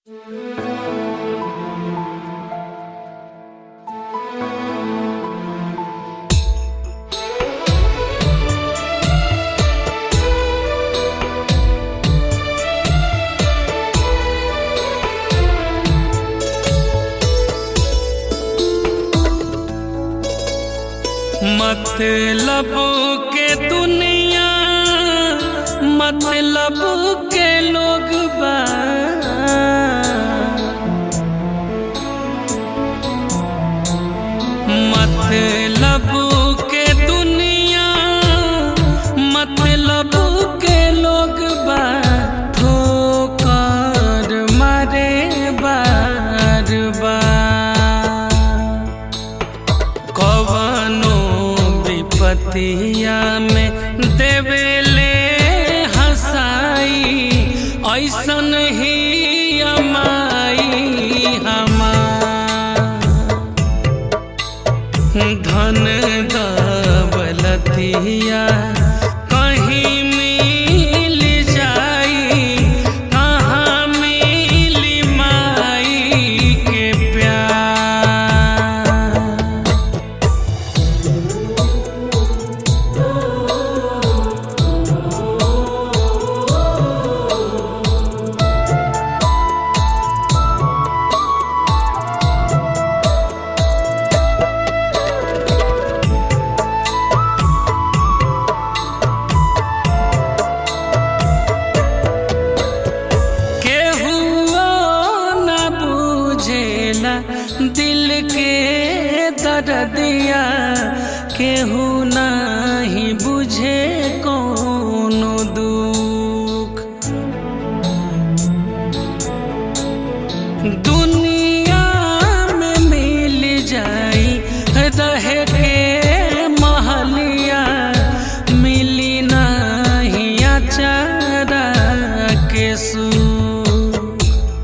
मतलब के दुनिया मतलब के लोग बा मतलब के दुनिया मतलब के लोग बा ठोकर मारे बार बार कवनो विपतिया में देवेले हसाई ऐसन ही अमाई हमार धन दौलतिया कहीं मिल जाई कहाँ मिली माई के प्यार केहू न बुझेला दिल के दर्दिया केहू नहीं बुझे कोनो दुख दुनिया में मिल जाई रहे के महलिया मिली नहीं अचारा के सुख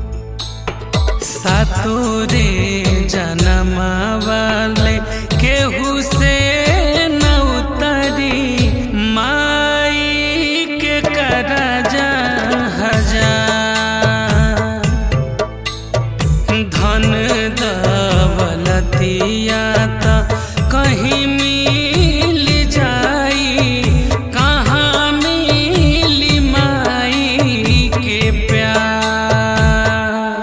सातोरे जनमा वाले केहू से न उतरी माई के करजा हजार धन दौलतिया त कहीं मिल जाई कहाँ मिली माई के प्यार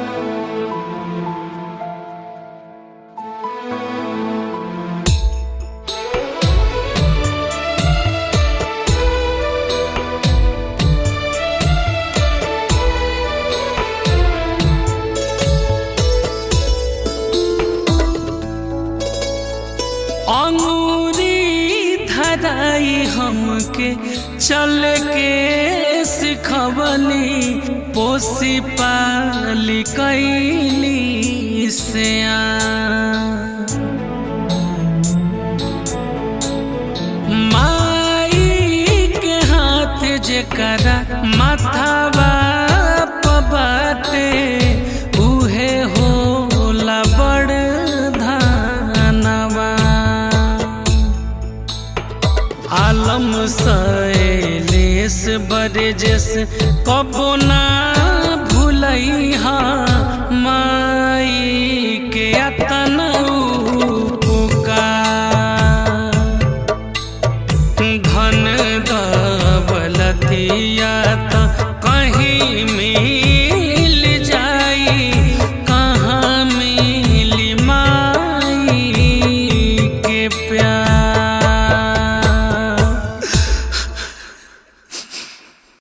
अंगूरी धराई हमके चल के सिखवली पोसी पाली कैली से माई के हाथ जेकरा माथावा पबाटे उहे होला बड़ धानवा आलम सैलेस बरजस कब